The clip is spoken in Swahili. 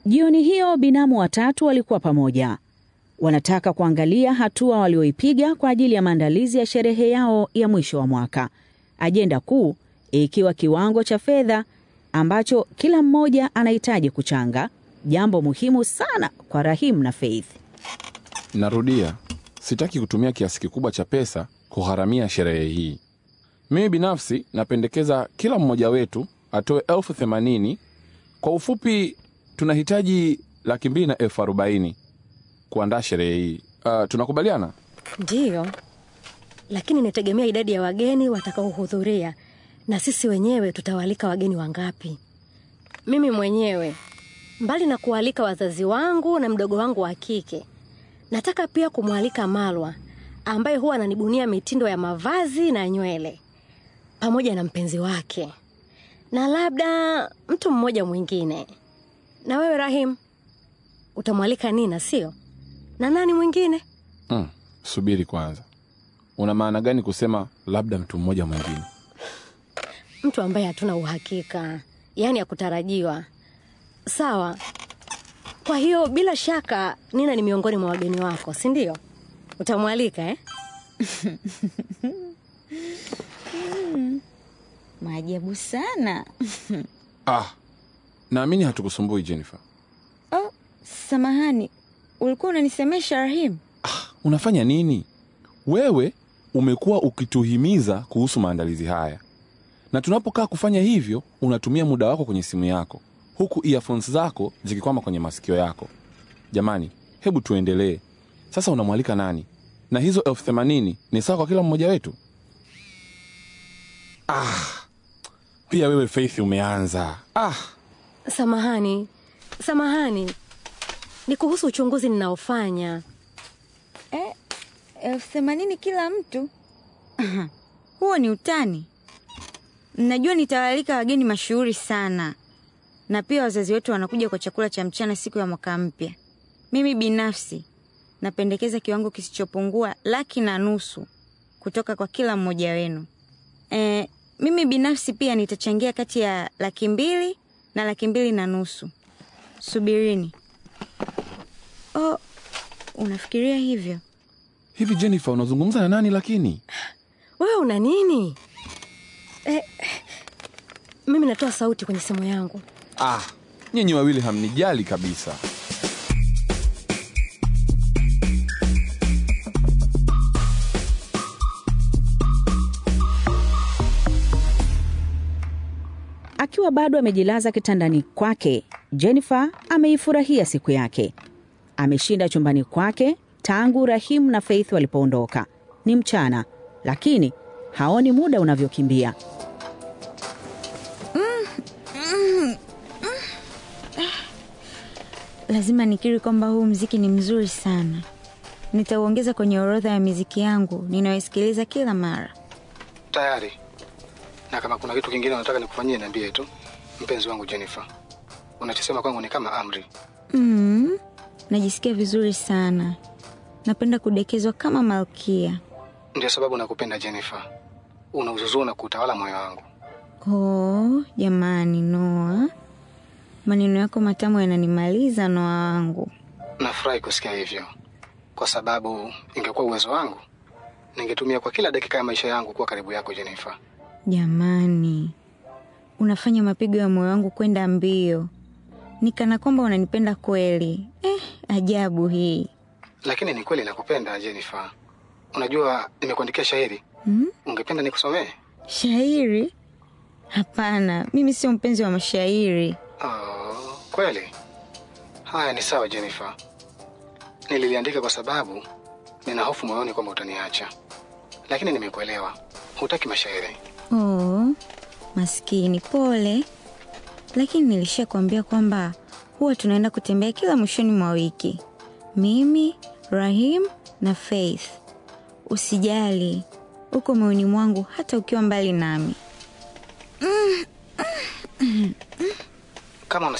Jioni hiyo binamu watatu walikuwa pamoja. Wanataka kuangalia hatua walioipiga kwa ajili ya maandalizi ya sherehe yao ya mwisho wa mwaka, ajenda kuu ikiwa kiwango cha fedha ambacho kila mmoja anahitaji kuchanga, jambo muhimu sana kwa Rahim na Faith. Narudia, sitaki kutumia kiasi kikubwa cha pesa kugharamia sherehe hii. Mimi binafsi napendekeza kila mmoja wetu atoe elfu themanini. Kwa ufupi, tunahitaji laki mbili na elfu arobaini kuandaa sherehe hii. Uh, tunakubaliana? Ndiyo, lakini inategemea idadi ya wageni watakaohudhuria na sisi wenyewe tutawaalika wageni wangapi. Mimi mwenyewe, mbali na kualika wazazi wangu na mdogo wangu wa kike, nataka pia kumwalika Malwa ambaye huwa ananibunia mitindo ya mavazi na nywele, pamoja na mpenzi wake na labda mtu mmoja mwingine. Na wewe Rahim, utamwalika Nina, sio? Na nani mwingine? Mm, subiri kwanza, una maana gani kusema labda mtu mmoja mwingine? Mtu ambaye hatuna uhakika, yaani hakutarajiwa. Sawa. Kwa hiyo bila shaka Nina ni miongoni mwa wageni wako, si ndio? Utamwalika eh? Maajabu sana. Ah, naamini hatukusumbui Jennifer. Oh, samahani, ulikuwa unanisemesha Rahim? Ah, unafanya nini wewe? Umekuwa ukituhimiza kuhusu maandalizi haya, na tunapokaa kufanya hivyo unatumia muda wako kwenye simu yako, huku earphones zako zikikwama kwenye masikio yako. Jamani, hebu tuendelee sasa. Unamwalika nani? Na hizo elfu themanini ni sawa kwa kila mmoja wetu? Ah, pia wewe Faith umeanza. Ah, Samahani, samahani, ni kuhusu uchunguzi ninaofanya. Eh, elfu themanini kila mtu? Huo ni utani. Najua nitawaalika wageni mashuhuri sana, na pia wazazi wetu wanakuja kwa chakula cha mchana siku ya mwaka mpya. Mimi binafsi napendekeza kiwango kisichopungua laki na nusu kutoka kwa kila mmoja wenu. E, mimi binafsi pia nitachangia kati ya laki mbili na laki mbili na nusu. Subirini. Oh, unafikiria hivyo? hivi Jennifer, unazungumza na nani lakini? Wewe una nini? Eh, mimi natoa sauti kwenye simu yangu. Ah, nyinyi wawili hamnijali kabisa. Akiwa bado amejilaza kitandani kwake, Jennifer ameifurahia siku yake. Ameshinda chumbani kwake tangu Rahim na Faith walipoondoka. Ni mchana, lakini haoni muda unavyokimbia. Lazima nikiri kwamba huu mziki ni mzuri sana. Nitauongeza kwenye orodha ya miziki yangu ninayoisikiliza kila mara. Tayari. Na kama kuna kitu kingine unataka nikufanyie, niambie tu, mpenzi wangu Jennifer. Unachosema kwangu ni kama amri. Mm, najisikia vizuri sana. Napenda kudekezwa kama malkia. Ndio sababu nakupenda Jennifer. Una uzuzu na kutawala moyo wangu. Oh, jamani Noa, maneno yako matamu yananimaliza Noa wangu. Nafurahi kusikia hivyo, kwa sababu ingekuwa uwezo wangu ningetumia kwa kila dakika ya maisha yangu kuwa karibu yako Jennifer. Jamani, unafanya mapigo ya moyo wangu kwenda mbio, nikana kwamba unanipenda kweli. Eh, ajabu hii. Lakini ni kweli nakupenda Jennifer. Unajua nimekuandikia shairi, Hmm? ungependa nikusomee? Shairi? Hapana, mimi sio mpenzi wa mashairi. Oh, kweli? Haya, ni sawa Jennifer. Nililiandika kwa sababu nina hofu moyoni kwamba utaniacha, lakini nimekuelewa. Hutaki mashairi. Oh, maskini, pole. Lakini nilishakwambia kwamba huwa tunaenda kutembea kila mwishoni mwa wiki, mimi, Rahim na Faith. Usijali, uko moyoni mwangu hata ukiwa mbali nami. Kama una